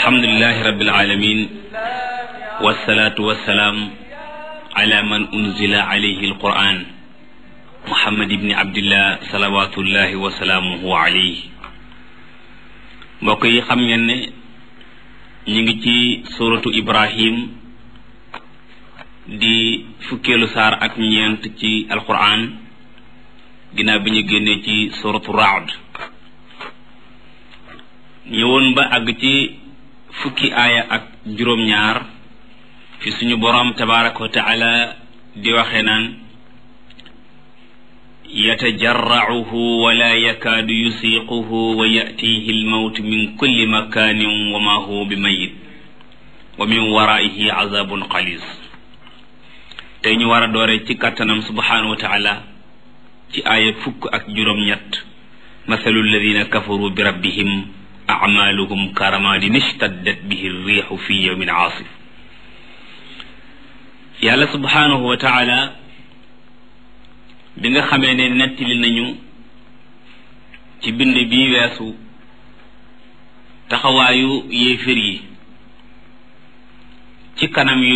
alhamdulilahi rabbil alamin wasalaatu wasalaam ala man unzila alayhi alquran muhammad ibni abdillah salawatullahi wa salaamuhu alayhi mbokk yi xam ngeen ne ñu ngi ci suratu ibrahim di fukkeelu saar ak ñeent ci alquran ginnaaw bi ñu génnee ci suratu raad ñëwoon ba àgg ci fukki aaya ak juróom-ñaar fi suñu boroom tabaraka wa taala di waxee naan yatajarracuhu wala yakaadu yusiiquhu wa yatihi almawtu min kulli makanin wa ma huwa bi mayit wa min waraihi azabun xalis tey ñu war a doore ci kàttanam subhanahu wa taala ci aaya fukk ak juróom-ñett mathalu alladina kafaru bi rabbihim acmaaluhum karamadin ishtaddat bihi riixu fi yawmin aasif yàlla subhanahu wa taala bi nga xamee ne nettali nañu ci bind bi weesu taxawaayu yéefér yi ci kanam yu